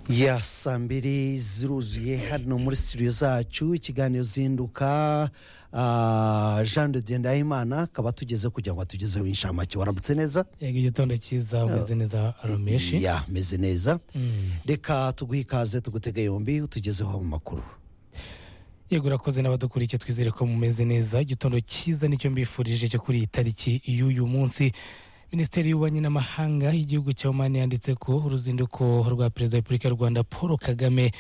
ya saa mbiri ziruzuye hano muri sitidiyo zacu ikiganiro zinduka ah, jean de dendayimana akaba atugeze kugira ngo atugezeho inshamake waramutse neza yego igitondo cyiza umeze neza aromeshi ya meze neza reka tuguhe ikaze tugutege yombi utugezeho mu makuru yego urakoze n'abadukurikiye twizere ko mumeze neza igitondo cyiza nicyo mbifurije cyo kuri iyi tariki y'uyu munsi minisiteri y'ububanyi n'amahanga y'igihugu cya omani yanditse ko uruzinduko rwa perezida wa repubulika y'u rwanda paul kagame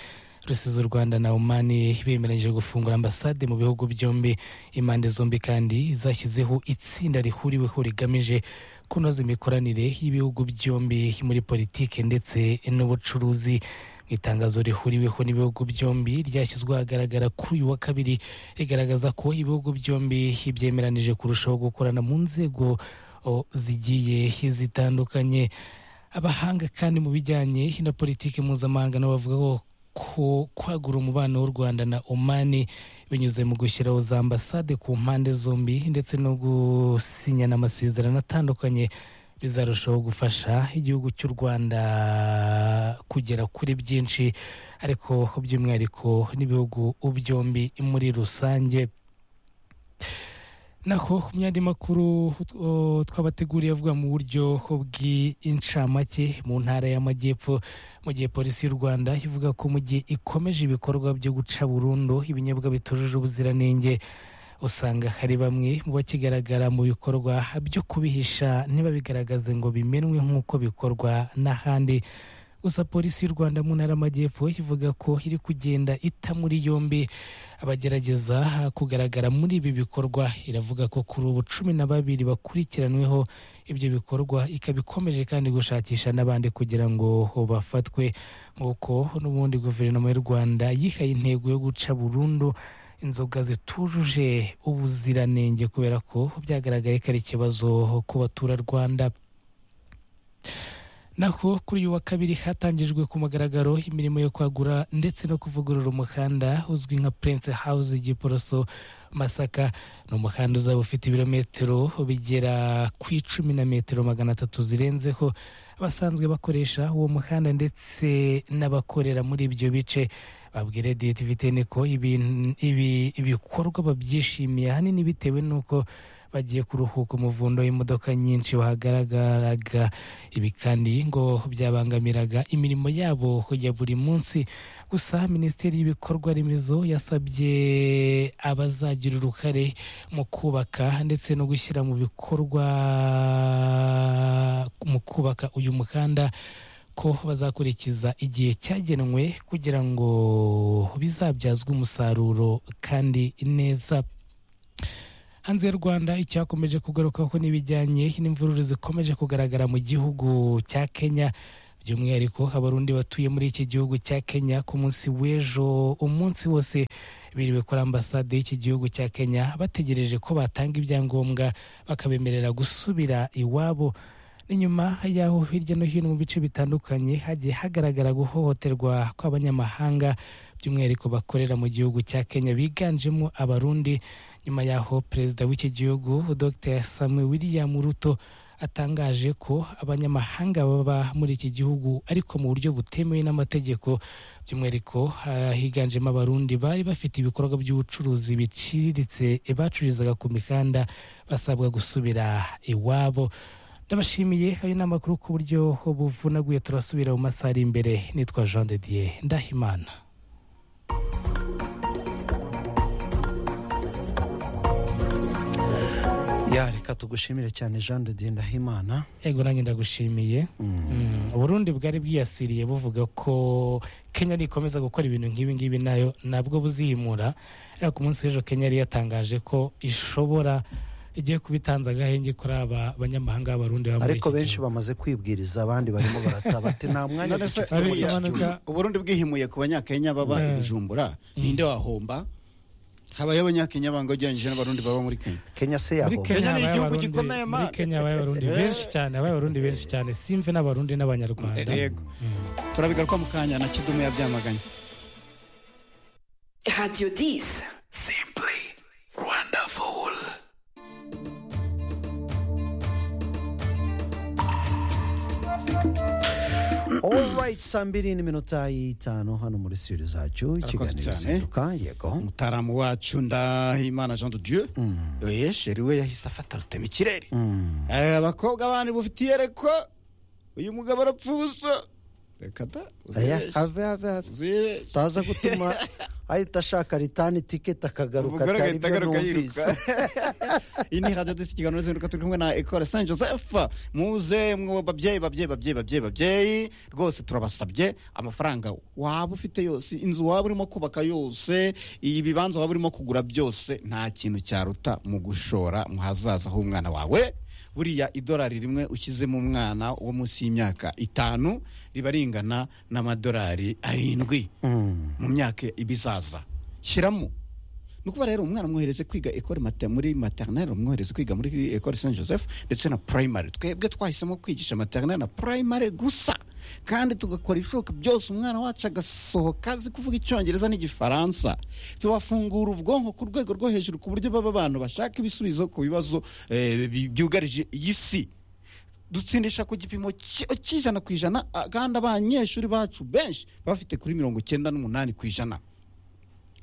rusize u rwanda na omani bemeranyije gufungura ambasade mu bihugu byombi impande zombi kandi zashyizeho itsinda rihuriweho rigamije kunoza imikoranire y'ibihugu byombi muri politike ndetse n'ubucuruzi mu itangazo rihuriweho n'ibihugu byombi ryashyizwe ahagaragara kuri uyu wa kabiri rigaragaza ko ibihugu byombi byemeranije kurushaho gukorana mu nzego o, zigiye zitandukanye abahanga kandi mu bijyanye na politiki mpuzamahanga nabo bavuga ko ko kwagura umubano w'u rwanda na omani binyuze mu gushyiraho za ambasade ku mpande zombi ndetse no gusinyana amasezerano atandukanye bizarushaho gufasha igihugu cy'u rwanda kugera kuri byinshi ariko by'umwihariko n'ibihugu byombi muri rusange naho mu yandi makuru uh, twabateguriye avuga mu buryo bw'incamake mu ntara y'amajyepfo mu gihe polisi y'u rwanda ivuga ko mu gihe ikomeje ibikorwa byo guca burundu ibinyobwa bitujuje ubuziranenge usanga hari bamwe mu bakigaragara mu bikorwa byo kubihisha ntibabigaragaze ngo bimenwe nk'uko bikorwa n'ahandi gusa polisi y'u rwanda mu ntara y'amajyepfo ivuga ko iri kugenda ita muri yombi abagerageza kugaragara muri ibi bikorwa iravuga ko kuri ubu cumi na babiri bakurikiranweho ibyo bikorwa ikaba ikomeje kandi gushakisha n'abandi kugira ngo bafatwe nk'uko n'ubundi guverinoma y'u rwanda yihaye intego yo guca burundu inzoga zitujuje ubuziranenge kubera ko byagaragaye ko ari ikibazo ku baturarwanda naho kuri uyu wa kabiri hatangijwe ku mugaragaro imirimo yo kwagura ndetse no kuvugurura umuhanda uzwi nka prince house giporoso masaka ni umuhanda uzaba ufite ibirometero bigera ku icumi na metero magana atatu zirenzeho abasanzwe bakoresha uwo muhanda ndetse n'abakorera muri ibyo bice babwira radiyo tivitene ko ibin- ibi- ibikorwa babyishimiye ahanini bitewe n'uko bagiye kuruhuka umuvundo w'imodoka nyinshi wahagaragaraga ibi kandi ngo byabangamiraga imirimo yabo ya buri munsi gusa minisiteri y'ibikorwa remezo yasabye abazagira uruhare mu kubaka ndetse no gushyira mu bikorwa mu kubaka uyu muhanda ko bazakurikiza igihe cyagenwe kugira ngo bizabyazwe umusaruro kandi neza hanze y'u rwanda icyakomeje kugarukaho n'ibijyanye n'imvururu zikomeje kugaragara mu gihugu cya kenya by'umwihariko abarundi batuye muri iki gihugu cya kenya ku munsi w'ejo umunsi wose biriwe kuri ambasade y'iki gihugu cya kenya bategereje ko batanga ibyangombwa bakabemerera gusubira iwabo ni nyuma y'aho hirya no hino mu bice bitandukanye hagiye hagaragara guhohoterwa kw'abanyamahanga by'umwihariko bakorera mu gihugu cya kenya biganjemo abarundi nyuma y'aho perezida w'iki gihugu dr samuel william ruto atangaje ko abanyamahanga baba muri iki gihugu ariko mu buryo butemewe n'amategeko by'umwihariko ah, higanjemo abarundi bari bafite ibikorwa by'ubucuruzi biciriritse bacururizaga ku mihanda basabwa gusubira iwabo ndabashimiye ayo ni amakuru ku buryo buvunaguye turasubira mu masaha ari imbere nitwa jean de dieu ndahimana ya reka tugushimire cyane jean de dieu ndahimana ego nanjye ndagushimiye Mm, uburundi bwari bwiyasiriye buvuga ko kenya nikomeza gukora ibintu nk'ibi ngibi nayo nabwo buzihimura ariko ku munsi w'ejo kenya yari yatangaje ko ishobora igiye kubitanza agahenge kuri aba banyamahanga b'abarundi baba muri ariko iki benshi gihugu. bamaze kwibwiriza abandi barimo barataba ati nta mwanya None se- dufite Ari muri iki impanuka- gihugu." uburundi bwihimuye ku banyakenya baba i Mm. bujumbura ninde wahomba habayeho abanyakenya bango ugereranyije n'abarundi baba muri kenya kenya se muri yabo kenya Kenya ni habaye igihugu Abarundi- gikomeye, muri man. kenya habaye abarundi Eh. benshi cyane habaye abarundi benshi cyane simve n'abarundi n'abanyarwanda yego turabigaruka mu kanya na kidumu yabyamaganye Radio 10. Simply wonderful. orayiti saa mbiri n'iminota y'itanu hano muri studio zacu ikiganiro cyane. gihinduka yego umutaramu wacu ndahimana jean de dieu oye sheri we yahise afata rutema ikirere Eh, abakobwa bandi bufitiye reko uyu mugabo arapfa ubuso reka da Aya, uzibeshye have have have uzibeshye utaza gutuma ahita ashaka ritani tiketi akagaruka Umugore atari agahita byo agaruka yiruka. numvise iyi ni radiyo disi ikiganiro zinduka turi kumwe na ekore san joseph muze mwo babyeyi babyeyi babyeyi babyeyi babyeyi rwose turabasabye amafaranga waba ufite yose inzu waba urimo kubaka yose ibibanza waba urimo kugura byose nta kintu cyaruta mu gushora mu hazaza h'umwana wawe buriya idolari rimwe ushyizemo umwana wo munsi y'imyaka itanu riba ringana n'amadolari arindwi Mm. mu myaka ibizaza shyiramo ni ukuba rero umwana mwohereze kwiga ekore mate muri maternelle umwohereze kwiga muri ekore saint joseph ndetse na primary twebwe twahisemo kwigisha maternelle na primary gusa kandi tugakora ibishoboka byose umwana wacu agasohoka azi kuvuga icyongereza n'igifaransa tubafungura ubwonko ku rwego rwo hejuru ku buryo baba abantu bashaka ibisubizo ku bibazo eh, bi- byugarije iyi si dutsindisha ku gipimo ki- cy'ijana ku ijana ah, kandi abanyeshuri bacu benshi bafite kuri mirongo icyenda n'umunani ku ijana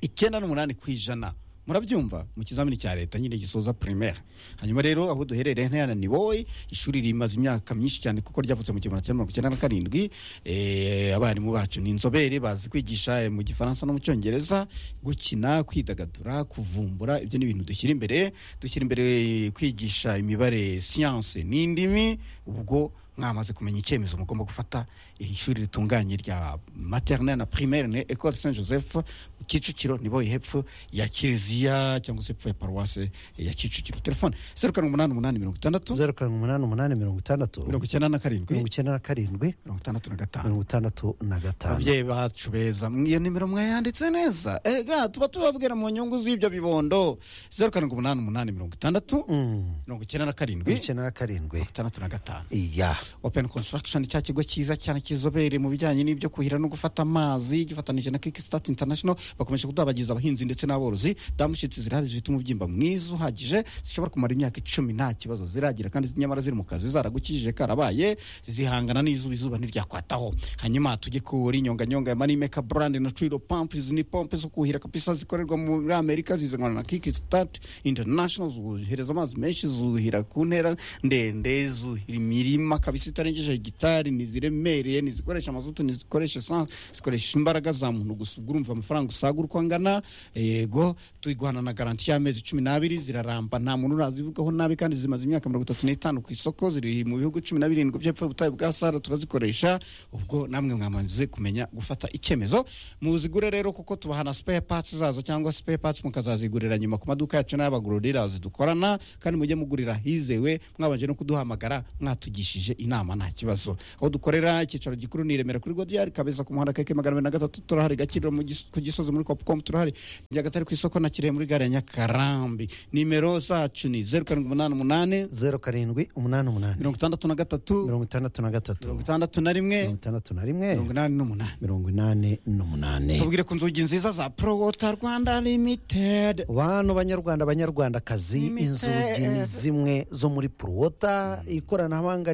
icyenda n'umunani ku ijana murabyumva mu kizamini cya leta nyine gisoza primaire hanyuma rero aho duherereye ntayana ni wowe ishuri rimaze imyaka myinshi cyane kuko ryavutse mu gihumbi kimwe magana cyenda na karindwi Eh, abarimu bacu ni inzobere bazi kwigisha eh, mu gifaransa no mu cyongereza gukina kwidagadura kuvumbura ibyo ni ibintu dushyira imbere dushyira imbere eh, kwigisha imibare siyanse n'indimi ubwo mwamaze kumenya icyemezo mugomba gufata iri shuri ritunganye rya maternelle na primaire ni ecole saint joseph mu kicukiro nibo hepfo ya kiliziya cyangwa se hepfo ya paruwase ya kicukiro telefone zeru karindwi umunani umunani mirongo itandatu zeru karindwi umunani umunani mirongo itandatu mirongo icyenda na karindwi mirongo icyenda na karindwi mirongo itandatu na gatanu mirongo itandatu na gatanu ababyeyi bacu beza mwe- iyo nimero mwayanditse neza ega tuba tubabwira mu nyungu z'ibyo bibondo zeru karindwi umunani umunani mirongo itandatu Mm. mirongo icyenda na mirongo karindwi icyenda na karindwi itandatu na gatanu iya open construction cya kigo cyiza cyane kizobere mu bijyanye n'ibyo kuhira no gufata amazi gifatanije na kickstart international bakomeje kudabagiza abahinzi ndetse n'aborozi damushitsi zirahari zifite umubyimba mwiza uhagije zishobora kumara imyaka icumi nta kibazo ziragira kandi nyamara ziri mu kazi zaragukijije karabaye zihangana n'izuba izuba ntiryakwataho hanyuma tujye kuri inyonganyonga ya manimeka brand na trilo pump izi ni pompe zo kuhira kabisa zikorerwa muri amerika zizanwa na kickstart international zohereza amazi menshi zuhira ku ntera ndende zuhira imirima kabisa itarengeje hegitari ntiziremereye ntizikoresha amazutu ntizikoresha esanse zikoresha imbaraga za muntu gusa ubwo urumva amafaranga usaga uko angana yego tuyiguhana na garanti y'amezi cumi n'abiri ziraramba nta muntu urazivugaho nabi kandi zimaze imyaka mirongo itatu n'itanu ku isoko ziri mu bihugu cumi na birindwi by'epfo ubutayu bwa sara turazikoresha ubwo namwe mwamaze kumenya gufata icyemezo muzigure rero kuko tubahana spare parts zazo cyangwa spare parts mukazazigurira nyuma ku maduka yacu n'ay'abagururirazi dukorana kandi mujye mugurira hizewe mwabanje no kuduhamagara mwatugishije inama nta kibazo aho dukorera icyicaro gikuru ni i remera kuri godiyari kabeza ku muhanda keke magana abiri na gatatu turahari gakiriro mu Gis- ku gisozi muri copcom turahari nyagatare ku isoko na kirehe muri gare ya nyakarambi nimero zacu ni zeru karindwi umunani umunani zeru karindwi umunani umunani mirongo itandatu na gatatu mirongo itandatu na gatatu mirongo mirongo itandatu na rimwe itandatu na rimwe mirongo inani n'umunani mirongo inani n'umunani tubwire ku nzugi nziza za prowota rwanda limitedi bantu banyarwanda banyarwandakazi inzugi ni zimwe zo muri puruwota ikoranabuhanga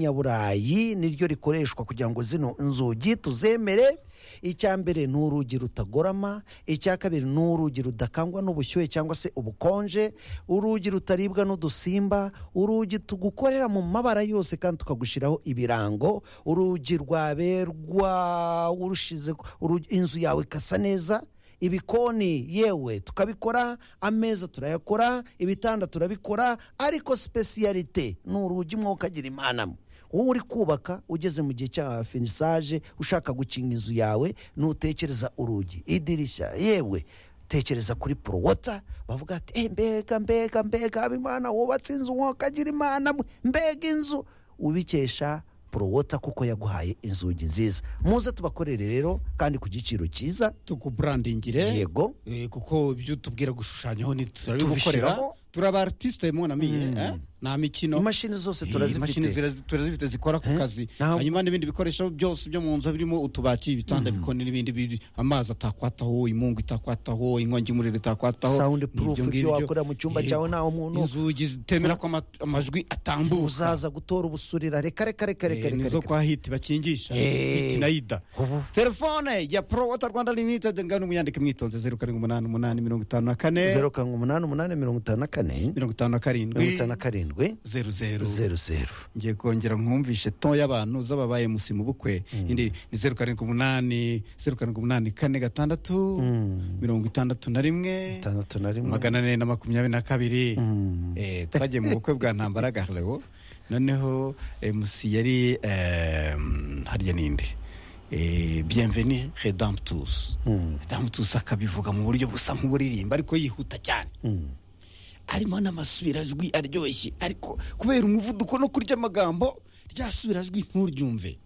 ry'inyaburayi niryo rikoreshwa kugira ngo zino nzugi tuzemere icya mbere ni urugi rutagorama icya kabiri ni urugi rudakangwa n'ubushyuhe cyangwa se ubukonje urugi rutaribwa n'udusimba urugi tugukorera mu mabara yose kandi tukagushyiraho ibirango urugi rwaberwa urushize urugi- inzu yawe ikasa neza ibikoni yewe tukabikora ameza turayakora ibitanda turabikora ariko sipesiyalite ni urugi mwuka agira imana mwe wowe uri kubaka ugeze mu gihe cya finisaje ushaka gukinga inzu yawe ntutekereza urugi idirishya yewe tekereza kuri porowota bavuga ati "Eh, mbega mbega mbega habimana wubatse inzu mwuka agira imana mwe mbega inzu ubikesha porowota kuko yaguhaye inzugi nziza muze tubakorere rero kandi ku giciro cyiza tukuburandingire yego Eh, kuko ibyo tubwira gushushanyaho ni- turabibukorera Tubishyiramo. turi aba artiste munamiye eh? nta mikino imashini zose Eh, imashini turazifite zira- turazifite zikora ku Eh? kazi Ntabwo- hanyuma n'ibindi bikoresho byose byo mu nzu birimo utubati ibitanda bikoni n'ibindi biri amazi atakwataho imungu itakwataho inkongi y'umuriro itakwataho Sound n'ibyo proof, ibyo ngibyo. wakorera mu cyumba Yego. cyawe ntawe umuntu- inzugi zitemera ko ama- amajwi atambuka uzaza gutora ubusurira reka reka reka reka Eh, reka nizo reka kwa hiti bakingisha Eh. hiti na ida Ubu. telefone ya pro water rwanda limited ngano muyandike mwitonze zeru karindwi umunani umunani mirongo itanu na kane zeru karindwi umunani umunani mirongo itanu na kane mirongo itanu na mirongo karindwi itanu na karindwi zeru zeru zeru zeru ngiye kongera nkumvishe ton y'abantu z'ababaye musi mu bukwe indi ni zeru karindwi umunani zeru karindwi umunani kane gatandatu mirongo itandatu na rimwe itandatu na rimwe magana ane na makumyabiri na kabiri Eh, twagiye mu bukwe bwa ntambara garlewo noneho eh, musi yari eh, harya ninde Eh, bienvenue redemptus redemptus akabivuga mu buryo busa nk'uburirimba ariko yihuta cyane harimo n'amasubirazwi aryoshye ariko kubera umuvuduko no kurya amagambo ryasubirazwi nturyumve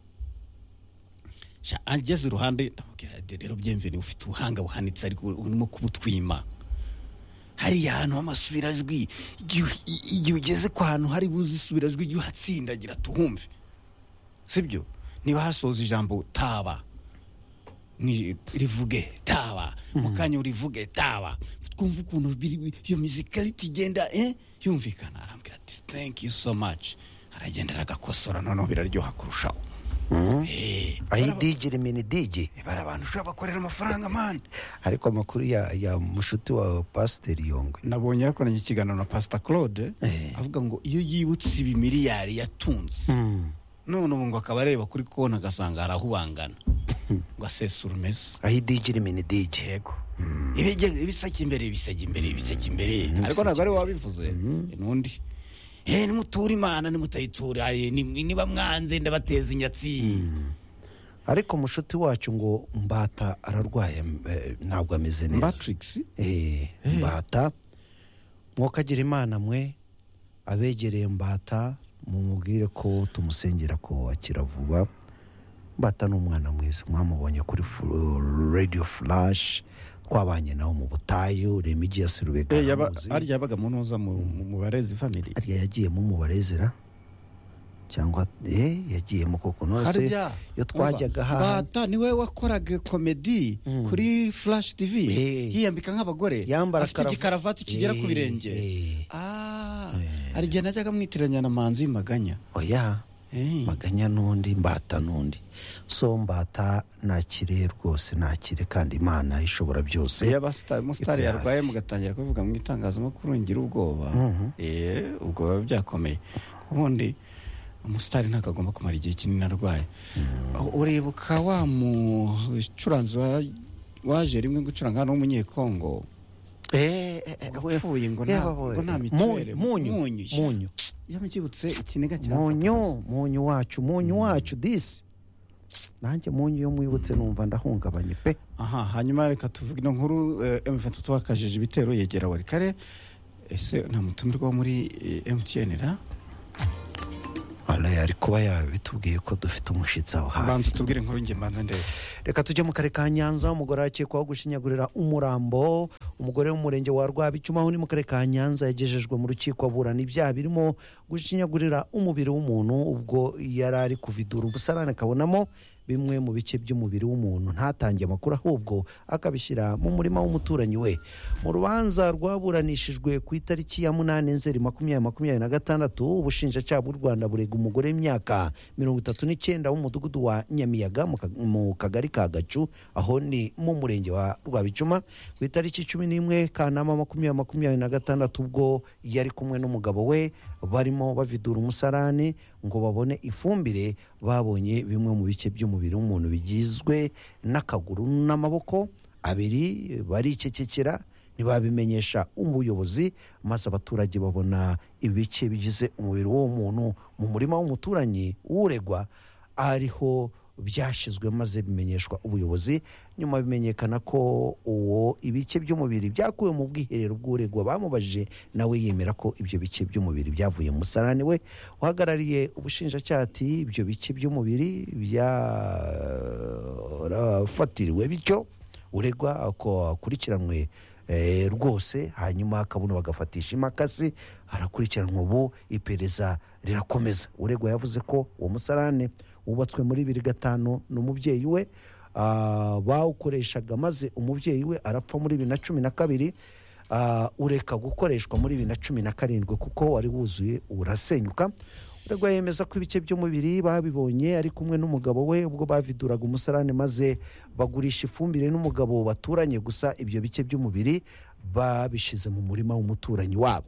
Sha, ageze iruhande ndamubwira ati, rero byemveni ufite ubuhanga buhanitse ariko urimo kubutwima hariya hantu h'amasubirazwi igihe i- igihe ugeze ku hantu hari buze isubirajwi igihe uhatsindagira tuhumve sibyo niba hasoza ijambo taba ni- rivuge taba mu kanya urivuge taba twumva ukuntu biri- iyo mizikaritu igenda eh, yumvikana arambwira ati thank you so much aragenda aragakosora noneho biraryoha kurushaho Eh, aho idigiri mini digi bara abantu ushobora bakorera amafaranga mani ariko amakuru ya ya mushuti wawe pasiteri yongwe nabonye yakoranye ikiganiro na pasita claude Eh. avuga ngo iyo yibutse ibi miliyari yatunze none ubu ngo akaba areba kuri konti agasanga harahubangana ngo asesura umese aho idigiri mini digi yego ibigeze ibiseke imbere ibiseke imbere ibiseke imbere ariko ntabwo ari we wabivuze n'undi eh nimutura imana nimutayitura eh, ni- niba mwanze ndabateza inyatsi ariko umushuti wacu ngo mbata ararwaye eh, ntabwo ameze neza matrix Eh, mbata mwokagira imana mwe abegereye mbata mumubwire ko tumusengera ko akira vuba mbata ni umwana mwiza mwamubonye kuri Fl- radio flash twabanye nawe mu butayu remigi ya sirubega aramuzi. arya yabaga mu ntuza mu mu barezi family harya yagiyemo mu barezera cyangwa eh, yagiyemo koko nose Harya, iyo twajyaga umva, haha Mbata niwe wakoraga komedi kuri flash tv Eh. yiyambika nk'abagore Yambara afite karava- igikaravati kigera ku Eh, birenge eh. Ah, hari igihe najyaga mwitiranya na manzi maganya oya Eh. maganya n'undi mbata n'undi so mbata nakire rwose nakire kandi imana ishobora byose iyo abasitari Ikuri umusitari hafi. yarwaye mugatangira kubivuga mu itangazamakuru ngira ubwoba Eh, ubwo biba byakomeye ubundi umusitari ntabwo agomba kumara igihe kinini arwaye urebuka wa mucuranzi wa- waje rimwe gucuranga hano w'umunyekongo Eh, eh, eh, we- wapfuye ngo nta- yaba we- ngo nta mituweli. Munyu munyu Munyu. munyu yamukibutse ikiniga munyu munyu wacu munyu wacu disi nanjye munyu iyo mwibutse numva ndahungabanye pe aha hanyuma reka tuvuge ino nkuru eh, M23 wakajije ibitero yegera warikare ese nta mutumirwa wo muri eh, MTN ra Alain ari kuba yabitubwiye ko dufite umushyitsi aho hafi banza tubwire inkuru njye mbanza ndebe reka tujye mu kare ka nyanza umugore akekwaho gushinyagurira umurambo umugore w'umurenge wa rwabicyuma uri mu kare ka nyanza yagejejwe mu rukiko aburana ibyaha birimo gushinyagurira umubiri w'umuntu ubwo yari ari kuvidura ubusarane akabonamo bimwe mu bice by'umubiri w'umuntu ntatange amakuru ahubwo akabishyira mu murima w'umuturanyi we mu rubanza rwaburanishijwe ku itariki ya munani nzeri makumyabiri makumyabiri na gatandatu ubushinjacyaha bw'u rwanda burega umugore w'imyaka mirongo itatu n'icyenda w'umudugudu wa nyamiyaga mu ka- mu kagari ka gacu aho ni mu murenge wa rwabicuma ku itariki cumi n'imwe kanama makumyabiri makumyabiri na gatandatu ubwo yari kumwe n'umugabo we barimo bavidura umusarani ngo babone ifumbire babonye bimwe mu bice by'umubiri w'umuntu bigizwe n'akaguru n'amaboko abiri baricecekera ntibabimenyesha umuyobozi maze abaturage babona ibice bigize umubiri w'uwo muntu mu murima w'umuturanyi w'uregwa ariho byashyizwe maze bimenyeshwa ubuyobozi nyuma bimenyekana ko uwo ibice by'umubiri byakuwe mu bwiherero bw'uregwa bamubajije nawe yemera ko ibyo bice by'umubiri byavuye mu musarani we uhagarariye ubushinjacyaha ati ibyo bice by'umubiri byarafatiriwe bityo uregwa ako akurikiranwe eh, rwose hanyuma hakabona bagafatisha imakasi harakurikiranwa ubu iperereza rirakomeza uregwa yavuze ko uwo musarane wubatswe muri bibiri gatanu ni umubyeyi we ah, bawukoreshaga maze umubyeyi we arapfa muri bibiri na cumi na kabiri ah, ureka gukoreshwa muri bibiri na cumi na karindwi kuko wari wuzuye urasenyuka uregwa yemeza ko ibice by'umubiri babibonye ari kumwe n'umugabo we ubwo baviduraga umusarane maze bagurisha ifumbire n'umugabo baturanye gusa ibyo bice by'umubiri babishyize mu murima w'umuturanyi wabo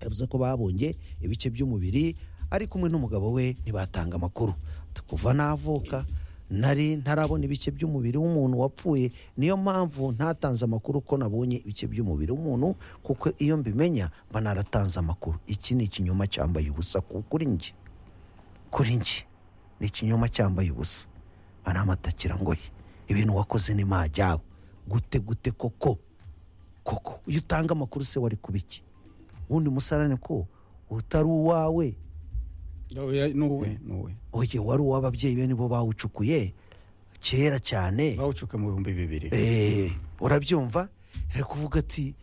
yavuze ko babonye ibice by'umubiri ari kumwe n'umugabo we ntibatanga amakuru Ati, kuva navuka nari ntarabona ibice by'umubiri w'umuntu wapfuye niyo mpamvu ntatanze amakuru ko nabonye ibice by'umubiri w'umuntu kuko iyo mbimenya mba naratanze amakuru iki ni ikinyoma cyambaye ubusa ku- kuri njye kuri njye ni ikinyoma cyambaye ubusa ana amatakira ngoye ibintu wakoze ni majyabo gute gute koko koko iyo utanga amakuru se wari kuba iki ubundi musarane ko utari uwawe n'uwe n'uwe oye wari uw'ababyeyi be nibo bawucukuye kera cyane bawucuka mu bihumbi bibiri Eh, urabyumva ari kuvuga ati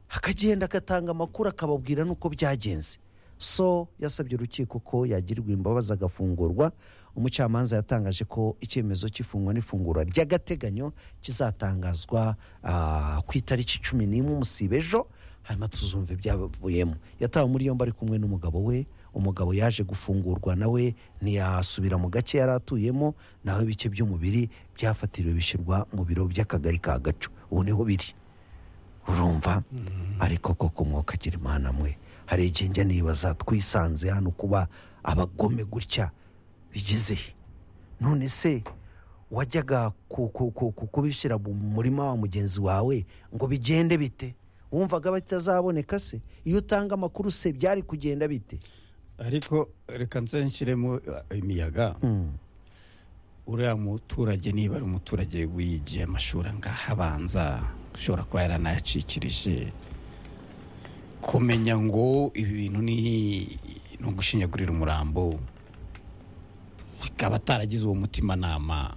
akagenda agatanga amakuru akababwira n'uko byagenze so yasabye urukiko ko yagirirwa imbabazi agafungurwa umucamanza yatangaje ko icyemezo cy'ifungwa n'ifungura ry'agateganyo kizatangazwa ah, ku itariki cumi n'imwe umusiba ejo hanyuma tuzumva ibyavuyemo yatawe muri yombi ari kumwe n'umugabo we umugabo yaje gufungurwa nawe ntiyasubira mu gace yari atuyemo naho ibice by'umubiri byafatiriwe bishyirwa mu biro by'akagari ka gacu ubu niho biri urumva ariko koko umwuka agira imana mwe hari igihe njya nibaza twisanze hano kuba abagome gutya bigeze he? none se wajyaga ku- ku- ku- ku- kubishyira mu murima wa mugenzi wawe ngo bigende bite wumvaga batazaboneka se iyo utanga amakuru se byari kugenda bite ariko reka nze nshyiremo eh, imiyaga Mm. uriya muturage niba ari umuturage wiyigiye amashuri angaha abanza ushobora kuba yaranayacikirije kumenya ngo ibi bintu ni ni ugushinyagurira umurambo akaba ataragize uwo mutimanama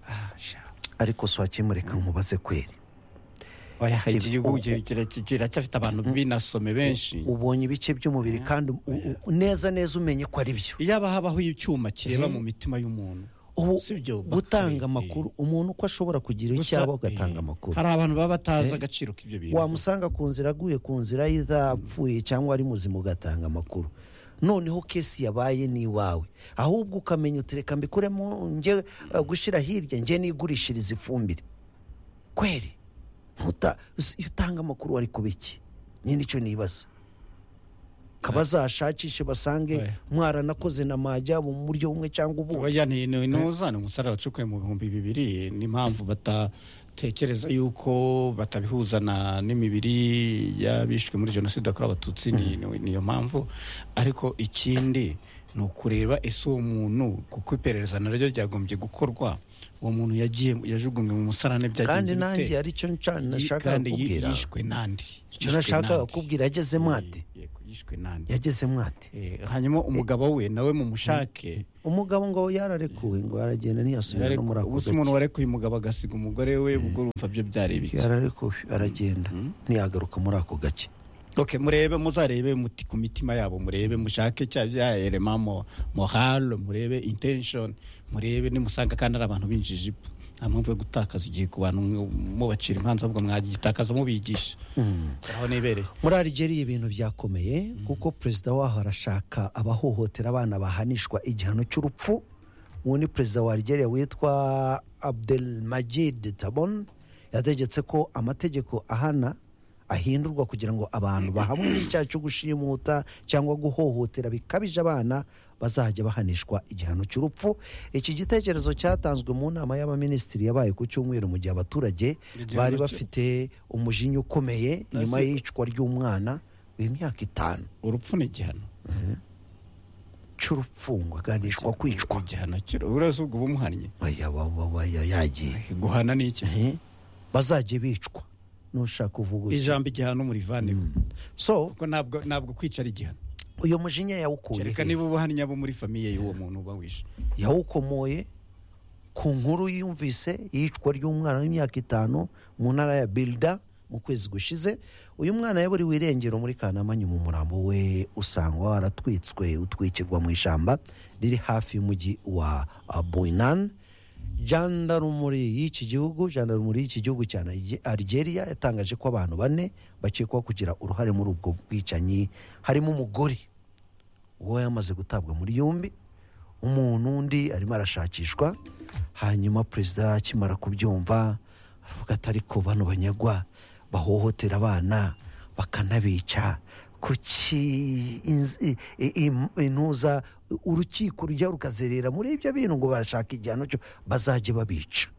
Ah, sha. ariko si wakimureka nkubaze kweri oya hari igihugu kirekire kiracyafite abantu binasome benshi ubonye ibice by'umubiri kandi u- u- neza neza umenye ko ari byo iyaba habaho icyuma kireba Eh. mu mitima y'umuntu ubu Si byo, bakwiye. gutanga amakuru umuntu uko ashobora kugira icyo Gusa, aba eh, agatanga amakuru hari abantu baba batazi agaciro k'ibyo bintu wamusanga ku nzira aguye ku nzira y'izapfuye cyangwa ari muzima ugatanga amakuru noneho kesi yabaye ni iwawe ahubwo ukamenya uti reka mbikuremo njye eh, gushyira hirya njye nigurishiriza ifumbire kweri ntuta s- iyo utanga amakuru wari kuba iki ni nicyo nibaza kabazashakishe basange Eh. mwaranakoze na majyabo mu buryo bumwe cyangwa ubundi oya ntinuza ni umusaruro wacukuye mu bihumbi bibiri n'impamvu batatekereza yuko batabihuza na n'imibiri y'abishwe muri jenoside yakorewe abatutsi ni- ni- niyo mpamvu ariko ikindi ni ukureba ese uwo muntu kuko iperereza naryo ryagombye gukorwa uwo muntu yagiye yajugunywe mu musarane kandi byagenze nanjye bite? hari icyo nca- Yi- nashakaga kandi yi- kubwira yishwe nandi icyo nashakaga kubwira yageze mwate yishwe nandi yageze mwate Eh, hanyuma umugabo we nawe mumushake umugabo ngo yararekuwe ngo aragenda ntiyasubira no muri ako gusa umuntu gace warekuye umugabo agasiga umugore we ubwo urumva byo byari bike yararekuwe aragenda ntiyagaruka muri ako gace ok murebe muzarebe muti ku mitima yabo murebe mushake cya bya erema mo moral murebe intention murebe nimusanga kandi ari abantu b'injijipu nta mpamvu yo gutakaza igihe ku bantu mubacira imanza ahubwo mwagitakaza mubigisha aho nibereye muri Algeria ibintu byakomeye kuko perezida waho arashaka abahohotera abana bahanishwa igihano cy'urupfu uwo ni perezida wa Algeria witwa Abdelmajid Tabon yategetse ko amategeko ahana ahindurwa kugira ngo abantu bahamwe n'icyaha cyo gushimuta cyangwa guhohotera bikabije abana bazajya bahanishwa igihano cy'urupfu iki gitekerezo cyatanzwe mu nama y'abaminisitiri yabaye ku cyumweru mu gihe abaturage Igihano bari cyo- bafite umujinya ukomeye nyuma Nasi- y'iyicwa ry'umwana w'imyaka itanu urupfu ni igihano cy'urupfungwa aganishwa kwicwa igihano kiro urese ubwo bumuhannye Oya, wa- wa- wa- ya- yagiye guhana ni iki Eh, bazajye bicwa nushaka uvuga utyo. ijambo igihano murivaneho so kuko ntabwo ntabwo kwicara igihano uyu mujinya yawukuye kereka he? niba ubuhannye abo muri famiye y'uwo muntu uba wishe yawukomoye ku nkuru yumvise y'icwa ry'umwana w'imyaka itanu mu ntara ya birida mu kwezi gushize uyu mwana yaburiwe irengero muri kanama nyuma umurambo we usangwa waratwitswe utwikirwa mu ishyamba riri hafi y'umujyi wa buyinan jandarumuri y'iki gihugu jandarumuri y'iki gihugu cya Nige- Algeria yatangaje ko abantu bane bakekwaho kugira uruhare muri ubwo bwicanyi harimo umugore uwo yamaze gutabwa muri yombi umuntu undi arimo arashakishwa hanyuma perezida akimara kubyumva aravuga ati ariko bano banyagwa bahohotera abana bakanabica kuki inz- i- i- intuza urukiko rujya rukazerera muri ibyo bintu ngo barashaka igihano cyo bazajye babica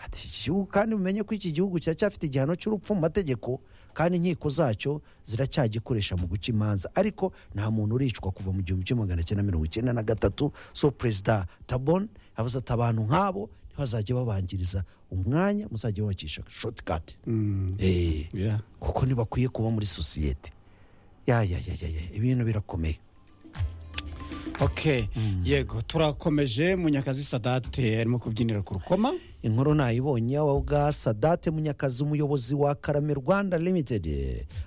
ati iki gihugu kandi mumenye ko iki gihugu kiracyafite igihano cy'urupfu mu mategeko kandi inkiko zacyo ziracyagikoresha mu guca imanza ariko nta muntu uricwa kuva mu gihumbi kimwe magana cyenda mirongo icyenda na gatatu so perezida tabon yavuze ati abantu nk'abo ntibazajya babangiriza umwanya muzajya babakisha shotikati Yeah. kuko ntibakwiye kuba muri sosiyete ya ya ya ya ya, ibintu birakomeye ok yego turakomeje munyakazi sadate arimo kubyinira ku rukoma inkuru nayibonye wa bwa sadate munyakazi umuyobozi wa karame rwanda limited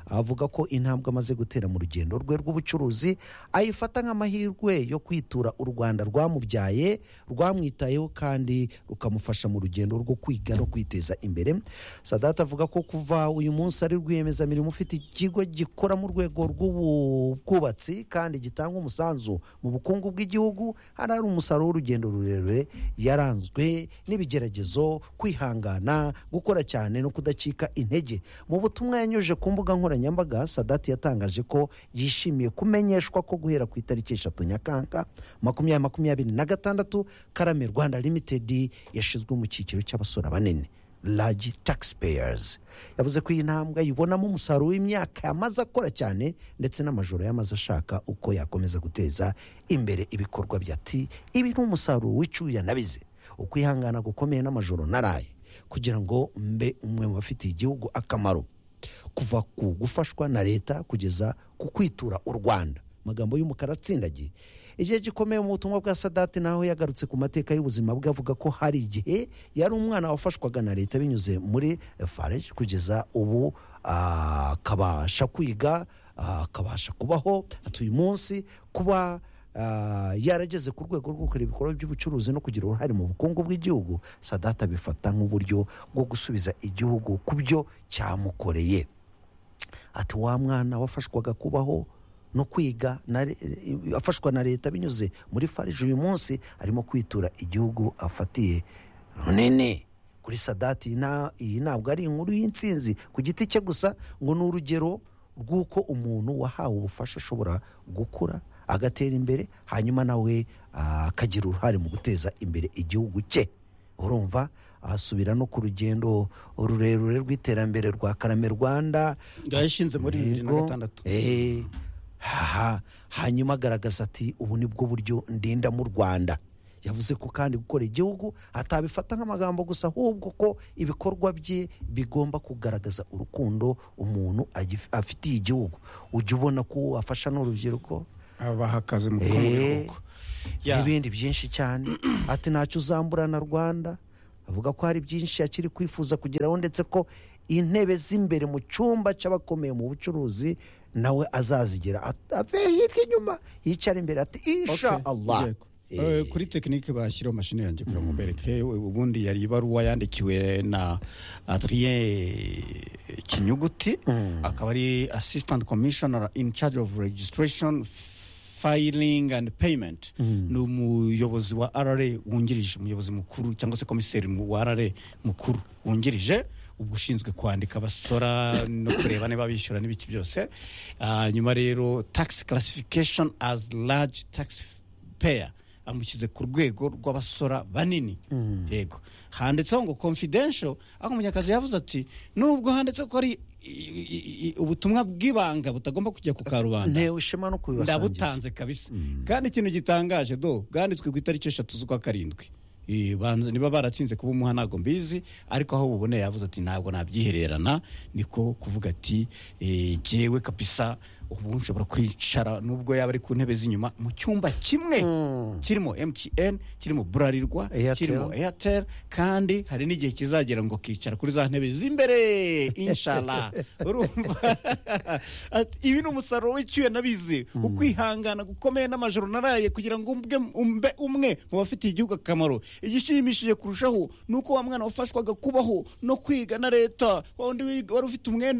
avuga ko intambwe amaze gutera mu rugendo rwe rw'ubucuruzi ayifata nk'amahirwe yo kwitura u rwanda rwamubyaye rwamwitayeho kandi rukamufasha mu rugendo rwo kwiga no kwiteza imbere sadate avuga ko kuva uyu munsi ari rwiyemezamirimo ufite ikigo gikora mu rwego rw'ubwubatsi kandi gitanga umusanzu mu bukungu bw'igihugu hano hari umusaruro w'urugendo rurerure yaranzwe n'ibigeragezo kwihangana gukora cyane no kudacika intege mu butumwa yanyujije ku mbuga nkoranyambaga sadati yatangaje ko yishimiye kumenyeshwa ko guhera ku itariki eshatu nyakanga makumyabiri makumyabiri na gatandatu karame rwanda limitedi yashyizwe mu cyiciro cy'abasora banini large taxpayers yavuze ko iyi ntambwe ayibonamo umusaruro w'imyaka yamaze akora cyane ndetse n'amajoro yamaze ashaka uko yakomeza guteza imbere ibikorwa bya ti ibi ni umusaruro w'icyuya nabize ukwihangana gukomeye n'amajoro naraye kugira ngo mbe umwe mu bafitiye igihugu akamaro kuva ku gufashwa na leta kugeza ku kwitura u rwanda amagambo y'umukara atsindagiye igihe gikomeye mu butumwa bwa sadati naho yagarutse ku mateka y'ubuzima bwe avuga ko hari igihe yari umwana wafashwaga na leta binyuze muri fareje kugeza ubu ah, akabasha kwiga ah, akabasha kubaho atuye umunsi kuba ah, yarageze ku rwego rwo gukora ibikorwa by'ubucuruzi no kugira uruhare mu bukungu bw'igihugu sadata bifata nk'uburyo bwo gusubiza igihugu ku byo cyamukoreye ati wa mwana wafashwaga kubaho no kwiga na le- eh, afashwa na leta binyuze muri farije uyu munsi arimo kwitura igihugu afatiye runini kuri sadati iyi nta- iyi ntabwo ari inkuru y'insinzi ku giti cye gusa ngo ni urugero rw'uko umuntu wahawe ubufasha ashobora gukura agatera imbere hanyuma nawe ah, akagira uruhare mu guteza imbere igihugu cye urumva asubira no ku rugendo rurerure rw'iterambere rwa karame rwanda yashinze muri bibiri na Yego. gatandatu Eh, haha hanyuma agaragaza ati ubu ni bwo buryo ndinda mu rwanda yavuze ko kandi gukora igihugu atabifata nk'amagambo gusa ahubwo ko ibikorwa bye bigomba kugaragaza urukundo umuntu agif- afitiye igihugu ujya ubona ko uwo afasha n'urubyiruko abahakaze mu Eh. bihugu Ya. n'ibindi byinshi cyane ati ntacyo uzamburana rwanda avuga ko hari byinshi akiri kwifuza kugeraho ndetse ko intebe z'imbere mu cyumba cy'abakomeye mu bucuruzi nawe azazigira At- ave hirya inyuma yicara imbere ati insha Okay, allah yego. Eh, Eh, kuri tekinike bashyiraho mashini yanjye kugira ngo mbereke ubundi yari ibaruwa yandikiwe na adrien kinyuguti akaba ari assistant commissioner in charge of registration filing and payment ni umuyobozi wa rra wungirije umuyobozi mukuru cyangwa se komiseri mu- wa rra mukuru wungirije ubwo ushinzwe kwandika abasora no kureba niba bishyura n'ibiki byose Ah, nyuma rero tax classification as large tax peya amushyize ku rwego rw'abasora banini yego handitseho ngo confidential ariko umunyakazi yavuze ati nubwo handitse ko ari i- i- i- ubutumwa bw'ibanga butagomba kujya ku karubanda ntewe ishema no kubibasangiza ndabutanze kabisa kandi ikintu gitangaje do bwanditswe ku itariki eshatu z'ukwa karindwi Eh, banza- niba baratsinze kuba umuha ntabwo mbizi ariko aho buboneye yavuze ati ntabwo nabyihererana niko kuvuga ati eh, jyewe kabisa ubu nshobora kwicara nubwo yaba ari ku ntebe z'inyuma mu cyumba kimwe kirimo mtn kirimo burarirwa Airtel. kirimo airtel kandi hari n'igihe kizagera ngo kicara kuri za ntebe z'imbere inshala urumva Ati, ibi ni umusaruro w'icyuya nabizi ukwihangana gukomeye n'amajoro naraye kugira ngo mbe umbe umwe mu bafitiye igihugu akamaro igishimishije kurushaho ni uko wa mwana wafashwaga kubaho no kwiga na leta wa wundi wiga- wari ufite umwenda